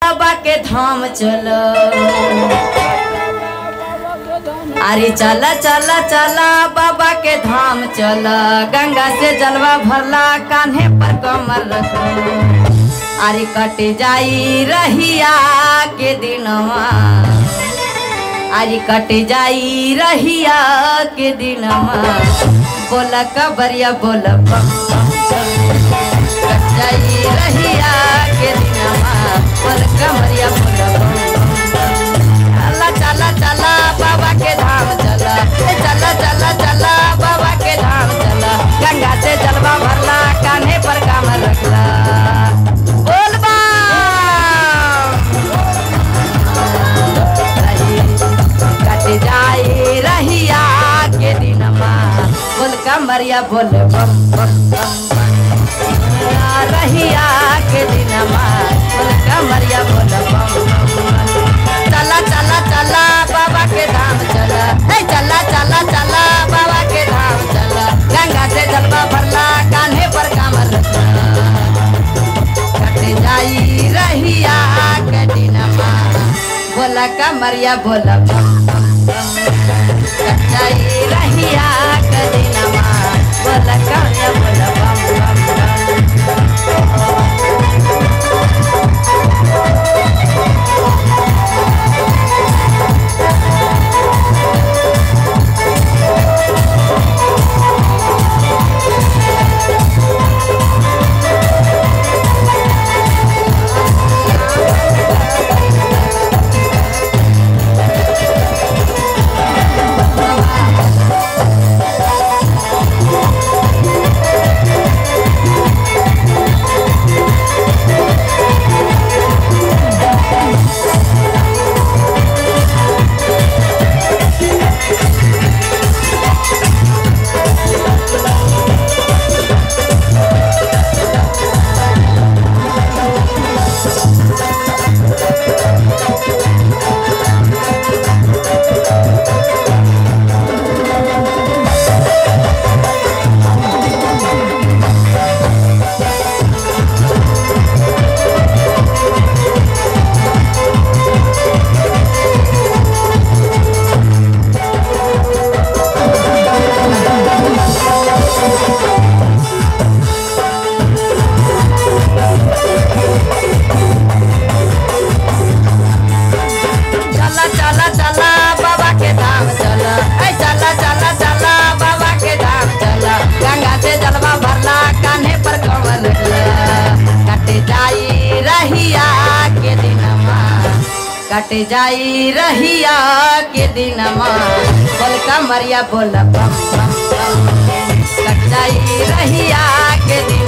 बाबा के धाम चलो अरे चला चला चला बाबा के धाम चला गंगा से जलवा भरला कान्हे पर कमर रखो अरे कट जाई रहिया के दिनवा अरे कट जाई रहिया के दिनवा बोला कबरिया बोला बम बम बम। कट जाई रहिया के दिनवा बोला कबरिया बोला बम बम बम। चला चला चला बाबा के धाम चला ए चला चला चला बाबा के धाम चला गंगा से जलवा भरला कान्हे पर कामर रखला बोल बा कट जाए रहिया के दिनमा बोल कमरिया बोल बम बम बम बम रहिया के दिनमा बोल कमरिया बोल बम बम बम चला चला चला बाबा के धाम चला ए चला चला चला बाबा के धाम चला गंगा से जलवा भरला कान्हे पर कामर रखला कट जाई रहिया के दिनमा बोला कमरिया बोला बम बम बम कट जाई रहिया के दिनमा बोला कमरिया बोला बम बम बम चला चला चला बाबा के धाम चला ऐ चला चला चला बाबा के धाम चला गंगा से जलवा भरला कान्हे पर कमल कट जाई रहिया के दिनमा कट जाई रहिया के दिनमा बोल कमरिया बोल बम बम बम कट जाई रहिया के दिन